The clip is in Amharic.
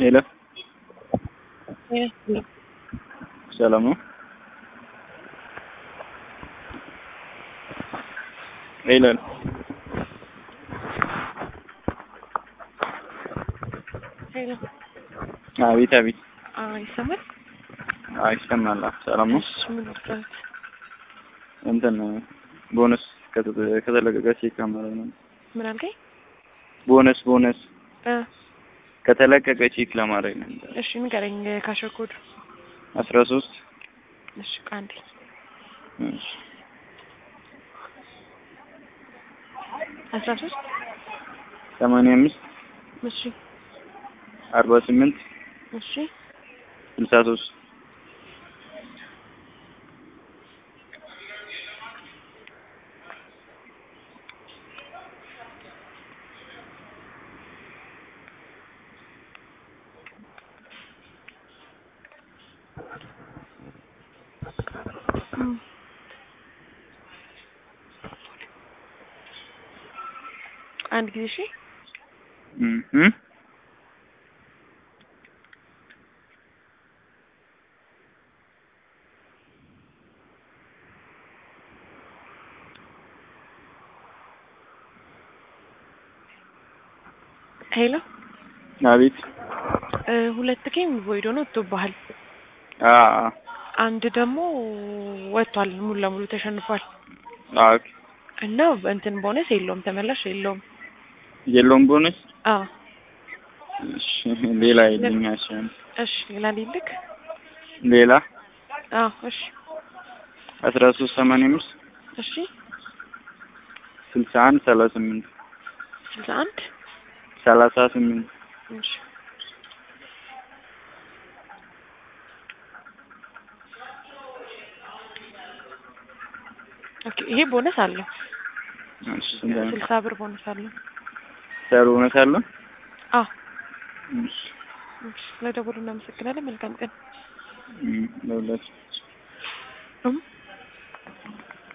ሄሎ ሰላም ነው? ሄሎ ሄሎ አቤት አቤት። ይሰማል? አይ ይሰማል። ሰላም ነው? እሺ ምን ልትረት? እንትን ቦነስ ከተ- ከተለቀቀ ቼክ ለማድረግ ነው። ምን አልከኝ? ቦነስ ቦነስ እ ከተለቀቀ ቼክ ለማድረግ ነው። እሺ ንገረኝ ካሸር ኮድ። አስራ ሶስት እሺ ቃንዴ አስራ ሶስት ሰማንያ አምስት እሺ አርባ ስምንት እሺ ስልሳ ሶስት እም። አንድ ጊዜ እሺ እም እም ሄሎ አቤት እ ሁለት ጌም ቮይድ ሆኖ ወጥቶብሃል። አ አንድ ደግሞ ወጥቷል፣ ሙሉ ለሙሉ ተሸንፏል። አ እና እንትን ቦነስ የለውም፣ ተመላሽ የለውም። የለውም ቦነስ። አዎ እሺ ሌላ የለኝ። እሺ እሺ ሌላ ሊልክ ሌላ አዎ እሺ አስራ ሶስት ሰማንያ አምስት እሺ ስልሳ አንድ ሰላሳ ስምንት ስልሳ አንድ ሰላሳ ስምንት እሺ ኦኬ ይሄ ቦነስ አለው። እሺ ስንት ነው? ስልሳ ብር ቦነስ አለው። ሰሩ እውነት አለ? አዎ እሺ እሺ ስለደወሉ እናመሰግናለን። መልካም ቀን። እም ለሁላችሁ እም